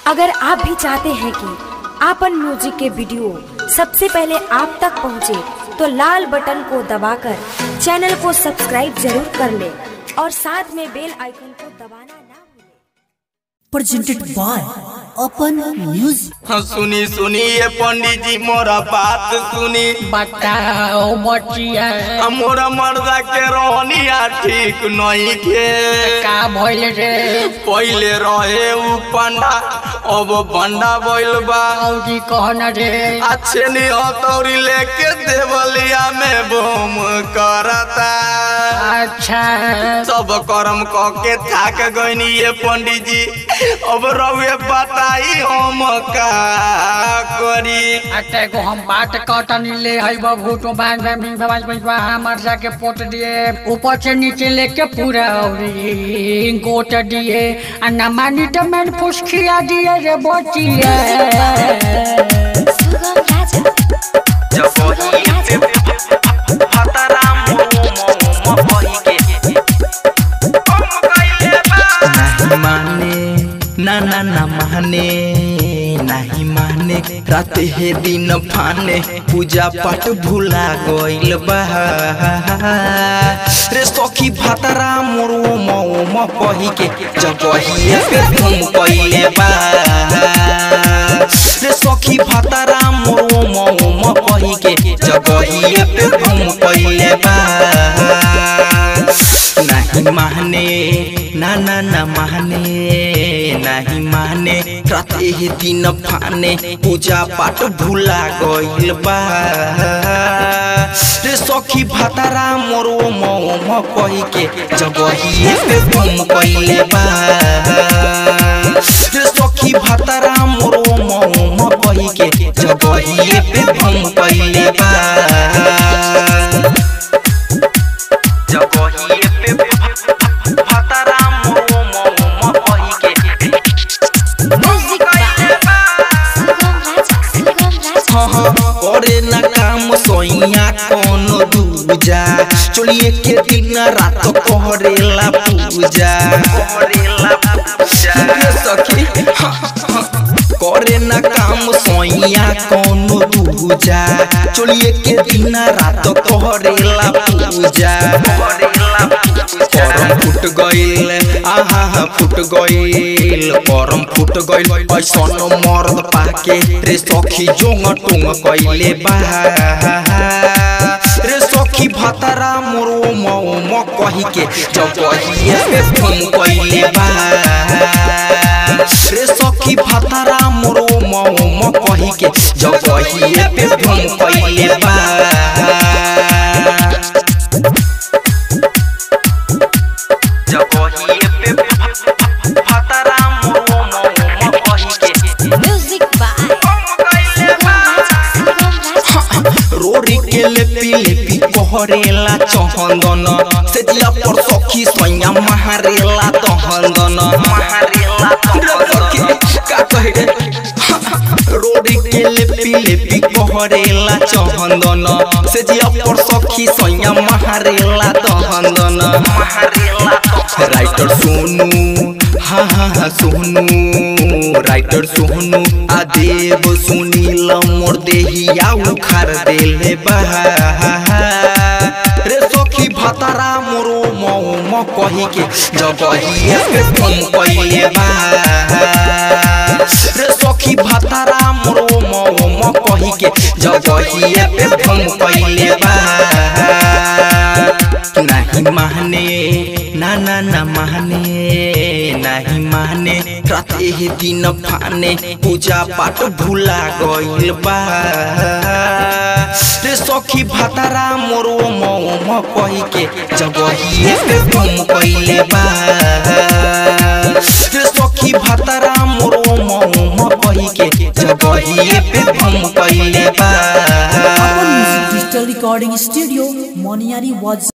अगर आप भी चाहते हैं कि आपन म्यूजिक के वीडियो सबसे पहले आप तक पहुंचे, तो लाल बटन को दबाकर चैनल को सब्सक्राइब जरूर कर ले और साथ में बेल आइकन को दबाना ना भूलें। presented by Open Music. हाँ, सुनी सुनी ये पंडित जी मोरा बात सुनी बताओ बचिया आ, मोरा मर्दा के रोहनिया ठीक नहीं के का भइल रे पहले रहे उ पंडा अब बंडा बैल बा औरी कहन रे अच्छे नहीं हथौड़ी लेके देवलिया में बम करता अच्छा सब कर्म क के थाक गईनी ये पंडित जी अब रउए बताई हम का करी अटे को हम बात कटनी ले हई बबू तो बांध में भवाज भजवा हमर जाके पोट दिए ऊपर से नीचे लेके पूरा औरी गोट दिए आ न मानी तो मैंने फुसखिया दिए रे बचिया जब वही पे फतरा मुंह मुंह बही के हम कइले बा नहीं माने ना ना ना माने नहीं माने रात हे दिन फाने पूजा पाठ भूला गइल बा रे सखी भातरा मोरो मौ कही के जगहिए पे घूम कइले बा रे सखी भातरा मोरो मौ कही के जगहिए पे घूम कइले बा नहीं माने ना ना ना माने नहीं माने रात ही दिन फाने पूजा पाठ भूला गइल बा रे सखी भातारा मोरो मौ कही के जगहिए पे घूम कइले बा रे सखी भातारा मोरो मौ कही के जगहिए पे घूम कइले बा जगहिए पे फतरा मोरो मो बही के हाँ हाँ करे ना काम सोइया कोनो दूजा चलिए के दिन रात करेला पूजा करेला पूजा सखी हाँ, हाँ, करे ना काम सोइया कोनो दूजा चलिए के दिन रात करेला पूजा करम फुट गइल आहा हा फुट गइल करम फुट गइल ऐसन मर्द पाके रे सखी जोंग टोंग कइले बा रे सखी भतरा मोरो मौ म कही के जगहिए पे फोन कइले बा रे सखी भतरा मोरो मौ म कही के जगहिए पे फोन कइले बा जगहिए पे फतरा मोरो मौ म कही के रोरी के लेपी लेपी कहरेला चहंदन से जिया पर सखी सोया महारेला तहंदन महारेला तहंदन का कहे रे रोरी के लेपी लेपी कहरेला चहंदन से जिया पर सखी सोया महारेला तहंदन महारेला राइटर सोनू हाँ हाँ हाँ सोनू राइटर सोनू आ देव सुनील मोर देहिया उखार देले बा रे सखी भतरा मोरो मौ म कही के जगहिए पे फोन कइले बा रे सखी भतरा मोरो मौ म कही के जगहिए पे फोन कइले बा नहीं माने ना ना ना माने नहीं माने रात ही दिन फाने पूजा पाठ भूला गइल बा रे सखी भातारा मोरो मौ म कही के जगहिए पे घूम कइले बा रे सखी भातारा मोरो मौ म कही के जगहिए पे घूम कइले बा Open Music Digital Recording Studio, Moniari was